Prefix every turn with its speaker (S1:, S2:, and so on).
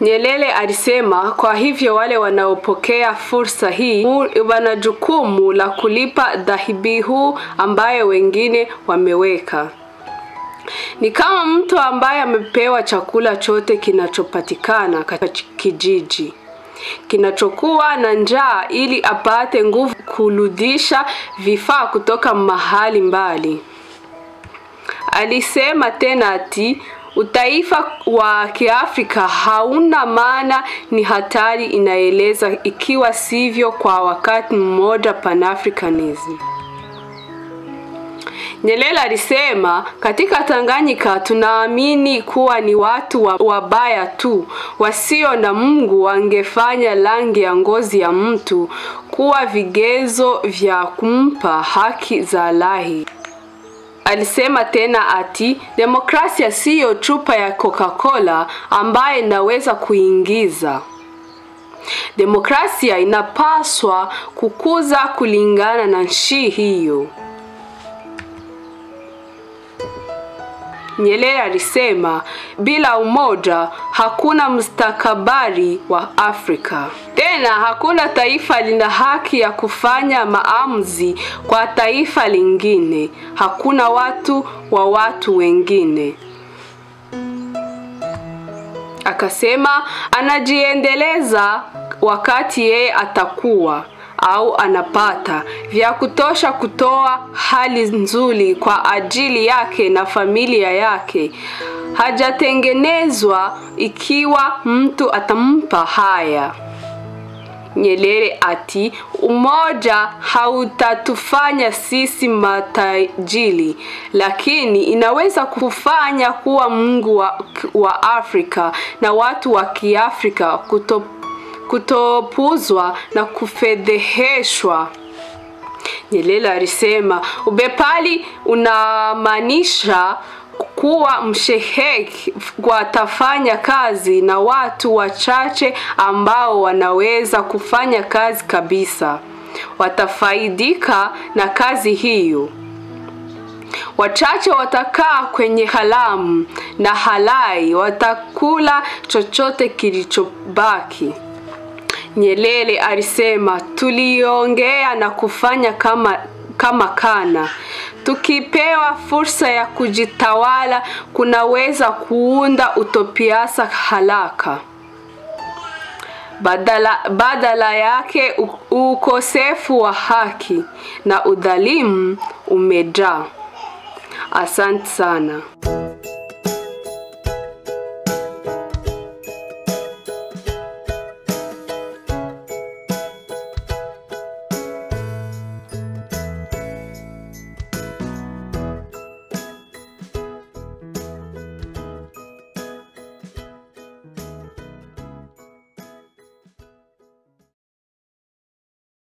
S1: Nyerere alisema kwa hivyo wale wanaopokea fursa hii wana jukumu la kulipa dhabihu ambayo wengine wameweka. Ni kama mtu ambaye amepewa chakula chote kinachopatikana katika kijiji kinachokuwa na njaa ili apate nguvu kurudisha vifaa kutoka mahali mbali. Alisema tena ati utaifa wa Kiafrika hauna maana, ni hatari inaeleza, ikiwa sivyo kwa wakati mmoja Pan-Africanism. Nyerere alisema katika Tanganyika tunaamini kuwa ni watu wabaya tu wasio na Mungu wangefanya rangi ya ngozi ya mtu kuwa vigezo vya kumpa haki za lahi. Alisema tena ati demokrasia siyo chupa ya Coca-Cola ambaye naweza kuingiza. Demokrasia inapaswa kukuza kulingana na nchi hiyo. Nyerere alisema bila umoja hakuna mustakabali wa Afrika. Tena hakuna taifa lina haki ya kufanya maamuzi kwa taifa lingine. Hakuna watu wa watu wengine. Akasema anajiendeleza wakati yeye atakuwa au anapata vya kutosha kutoa hali nzuri kwa ajili yake na familia yake. Hajatengenezwa ikiwa mtu atampa haya. Nyerere ati umoja hautatufanya sisi matajiri, lakini inaweza kufanya kuwa Mungu wa, wa Afrika na watu wa Kiafrika kuto kutopuzwa na kufedheheshwa. Nyerere alisema ubepari unamaanisha kuwa msheheki watafanya kazi na watu wachache ambao wanaweza kufanya kazi kabisa, watafaidika na kazi hiyo. Wachache watakaa kwenye haramu na halai watakula chochote kilichobaki. Nyerere alisema tuliongea na kufanya kama, kama kana. Tukipewa fursa ya kujitawala, kunaweza kuunda utopiasa haraka. Badala, badala yake ukosefu wa haki na udhalimu umejaa. Asante sana.